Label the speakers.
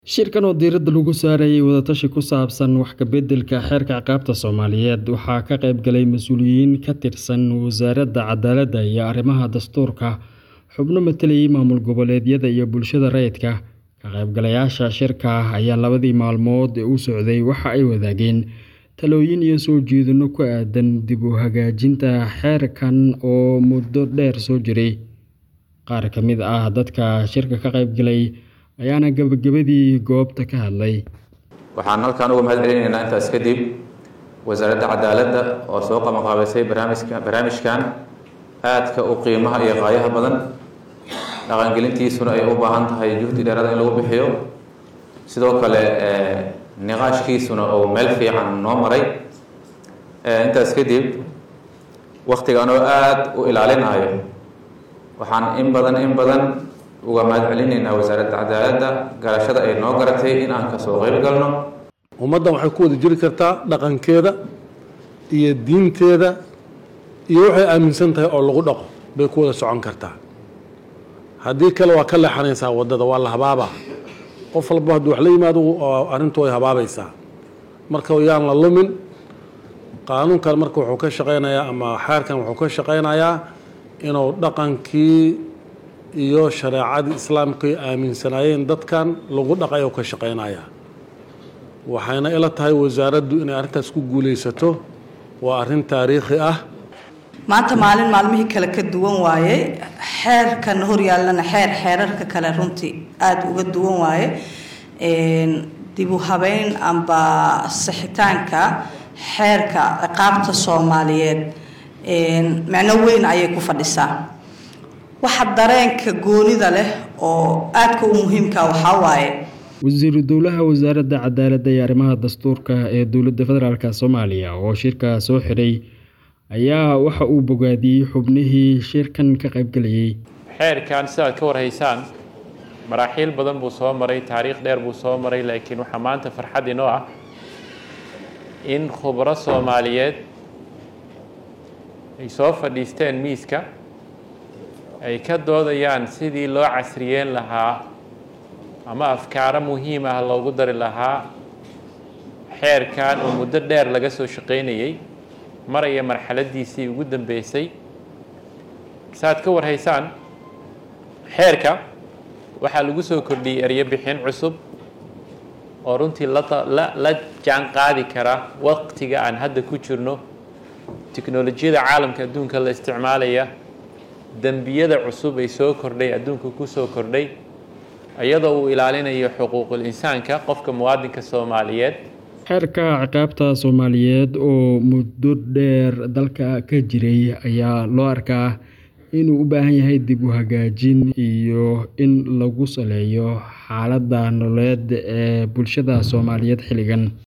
Speaker 1: Shirkan oo diiradda lagu saarayay wada-tashi ku saabsan wax ka beddelka xeerka ciqaabta Soomaaliyeed waxaa ka qayb galay mas'uuliyiin ka tirsan Wasaaradda Cadaaladda iyo Arrimaha Dastuurka, xubno metelayay maamul goboleedyada iyo bulshada rayidka. Ka qaybgalayaasha shirka ayaa labadii maalmood ee uu socday waxa ay wadaageen talooyin iyo soo jeedinno ku aaddan dib u hagaajinta xeerkan oo muddo dheer soo jiray. Qaar ka mid ah dadka shirka ka qayb galay ayaana gabagabadii goobta ka hadlay.
Speaker 2: waxaan halkan uga mahad celinaynaa intaas kadib wasaaradda cadaaladda oo soo qabanqaabisay barnaamijka barnaamijkan aadka u qiimaha iyo qaayaha badan dhaqangelintiisuna ay u baahan tahay juhdi dheeraad in lagu bixiyo sidoo kale niqaashkiisuna uu meel fiican noo maray intaas kadib waktigan oo aada u ilaalinayo waxaan in badan in badan uga mahad celinaynaa wasaaradda cadaaladda garashada ay noo garatay in aan kasoo qayb galno
Speaker 3: ummaddan waxay ku wada jiri kartaa dhaqankeeda iyo diinteeda iyo waxay aaminsan tahay oo lagu dhaqo bay ku wada socon kartaa haddii kale waa ka leexanaysaa waddada waa la habaabaa qof walba hadduu wax la yimaado arrintu way habaabaysaa marka yaan la lumin qaanuunkan marka wuxuu ka shaqaynayaa ama xeerkan wuxuu ka shaqaynayaa inuu dhaqankii iyo shareecadii islaamka ay aaminsanaayeen dadkan lagu dhaqay oo ka shaqaynayaa waxayna ila tahay wasaaraddu inay arrintaas ku guulaysato waa arrin taariikhi ah
Speaker 4: maanta maalin maalmihii kale ka duwan waaye xeerkan horyaallana xeer xeerarka kale runtii aada uga duwan waaye dib u habeyn amba sixitaanka xeerka ciqaabta soomaaliyeed micno weyn ayay ku fadhisaa waxa dareenka goonida leh oo aadka u muhiimka waxaa waaye
Speaker 1: wasiiru dowlaha wasaaradda cadaaladda iyo arrimaha dastuurka ee dowladda federaalk soomaaliya oo shirka soo xiray ayaa waxa uu bogaadiyey xubnihii shirkan ka qaybgalayay
Speaker 5: xeerkan sidaad ka warhaysaan maraaxiil badan buu soo maray taariikh dheer buu soo maray laakiin waxaa maanta farxad inoo ah in khubro soomaaliyeed ay soo fadhiisteen miiska ay ka doodayaan sidii loo casriyeen lahaa ama afkaaro muhiim ah loogu dari lahaa xeerkan oo muddo dheer laga soo shaqaynayay maraya marxaladiisii ugu dambeysay saaad ka warhaysaan xeerka waxaa lagu soo kordhiyey eryo bixin cusub oo runtii la jaan qaadi kara waqtiga aan hadda ku jirno tiknolojiyada caalamka adduunka la isticmaalaya dembiyada cusub ay soo kordhay adduunka ku soo kordhay iyadoo uu ilaalinayo xuquuqul insaanka qofka muwaadinka soomaaliyeed
Speaker 1: xeerka ciqaabta soomaaliyeed oo muddo dheer dalka ka jiray ayaa loo arkaa inuu u baahan yahay dib u hagaajin iyo in lagu saleeyo xaaladda nololeed ee bulshada soomaaliyeed xilligan